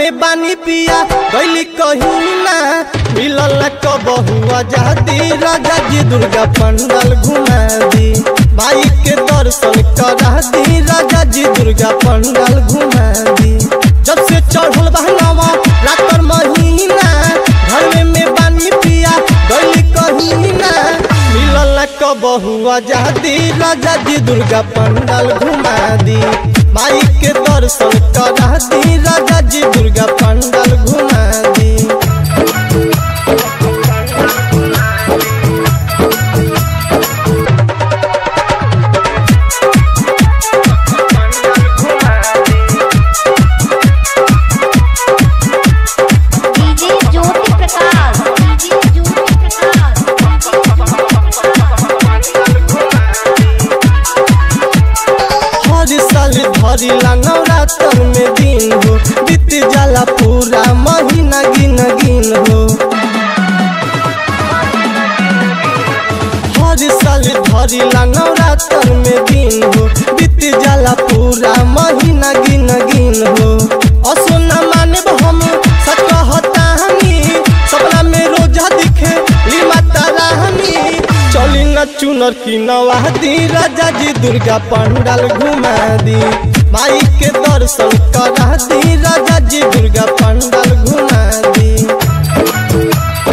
में बानी पिया गैली कहीं ना मिलल कबहू आजादी राजा जी दुर्गा पंडाल घुमा दी माई के दर्शन करा दी राजा जी दुर्गा पंडाल घुमा दी जब से चढ़ल बहनावा रातर महीना घर में में बानी पिया गैली कहीं ना मिलल कबहू आजादी राजा जी दुर्गा पंडाल घुमा दी माई के दर्शन करा दी राजा जी दुर्गा पंडाल घुमा दी डीजे ज्योति प्रकाश डीजे ज्योति प्रकाश हर साल धरी नवरात्र में दिन हो बीत जाला पूरा महीना गिन गिन हो हर साल धरी नवरात्र में दिन हो बीत जाला पूरा महीना गिन गिन हो असो न माने हम सच कहतानी सपना में रोजा दिखे ली माता रानी चली न चुनर की नवादी राजा जी दुर्गा पंडाल घुमा दी माई के दर्शन करा दी राजा जी दुर्गा पंडाल घुमा दी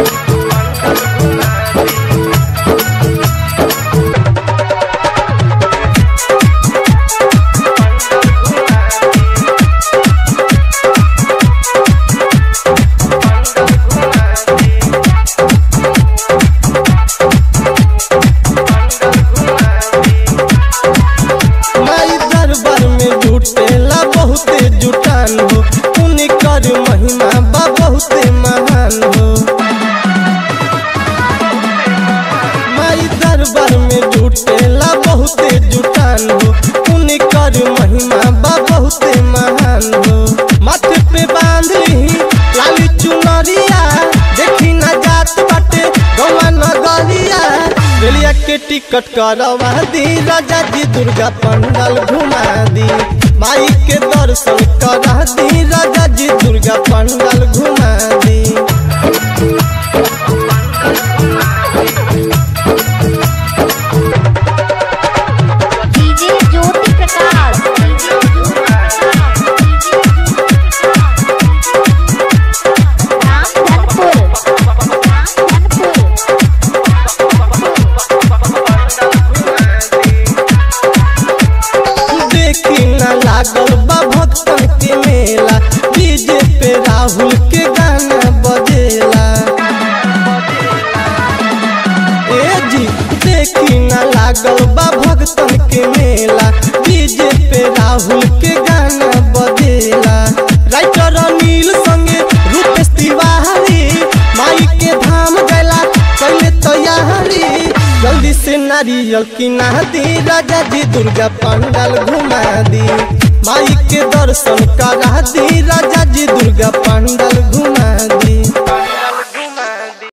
माई दरबार में जुटेला बहुते जुटान हो उनकर महिमा बा बहुते महान हो माई दरबार में जुटेला बहुते जुटान हो उनकर महिमा बा बहुते महान हो माथे पे बांध ली लाली चुनरिया देखी ना जात बाटे गवा नगरिया रेलिया के टिकट करवा दी राजा जी दुर्गा पंडाल घुमा दी माई के दर्शन करा दी राजा जी दुर्गा पंडाल घुमा दी DJ Jyoti Prakash DJ Jyoti Prakash DJ Jyoti Prakash Ramdhanpur Ramdhanpur देखी न लागल बा भक्तन के मेला डीजे पे राहुल के गाना बजेला ए जी देखी न लागल बा भक्तन के मेला डीजे पे राहुल के गाना बजेला राइटर अनिल संगे रूपेश तिवारी माई के धाम गैला कैले तैयारी जल्दी से नारियल किना दी राजा जी दुर्गा पंडाल घुमा दी माई के दर्शन करा दी राजा जी दुर्गा